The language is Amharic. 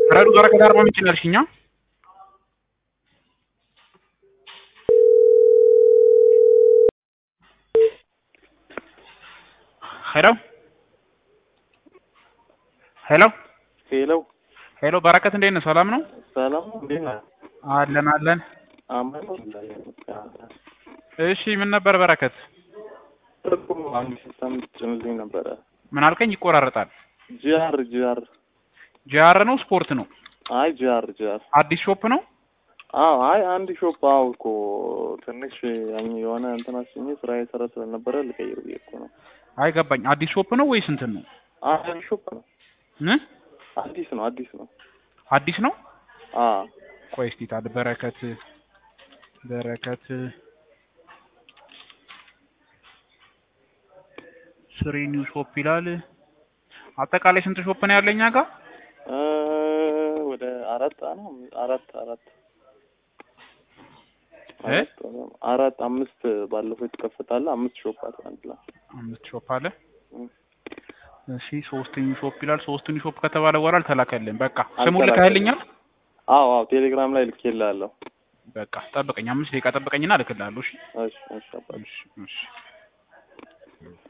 ረዱ በረከት አርባ ምንጭ ነው ያልሽኛ? ሄሎ ሄሎ ሄሎ ሄሎ በረከት እንዴት ነህ? ሰላም ነው? ሰላም ነው። እንዴት ነህ? አለን አለን። አማን ነው። እሺ ምን ነበር በረከት? እኮ አንድ ሲስተም ጭንልኝ ነበረ። ምን አልከኝ? ይቆራረጣል። ጂአር ጂአር ጂአር ነው ስፖርት ነው? አይ ጂአር ጂአር አዲስ ሾፕ ነው? አዎ አይ አንድ ሾፕ አዎ እኮ ትንሽ ያኝ የሆነ እንትን አስኜ ስራ የሰራ ስለነበረ ልቀይር ብዬ እኮ ነው። አይ ገባኝ። አዲስ ሾፕ ነው ወይስ እንትን ነው? አይ ሾፕ ነው። እ አዲስ ነው አዲስ ነው። አዲስ ነው? አዎ ቆይ እስኪ ታዲያ በረከት በረከት ስሪ ኒው ሾፕ ይላል። አጠቃላይ ስንት ሾፕ ነው ያለኛ ጋር? እ ወደ አራት ነው አራት አራት እ አራት አምስት ባለፈው የተከፈታለ አምስት ሾፕ አለ አንድ ላይ አምስት ሾፕ አለ። እ እሺ ሶስት ኒው ሾፕ ይላል። ሶስት ኒው ሾፕ ከተባለ በኋላ አልተላከልኝ። በቃ ስሙን አልተላከልኝም። ልከህልኛል? አዎ አዎ ቴሌግራም ላይ ልኬልሃለሁ። በቃ ጠብቀኝ፣ አምስት ደቂቃ ጠብቀኝና እልክልሃለሁ። እሺ እሺ እሺ አባቴ። እሺ እሺ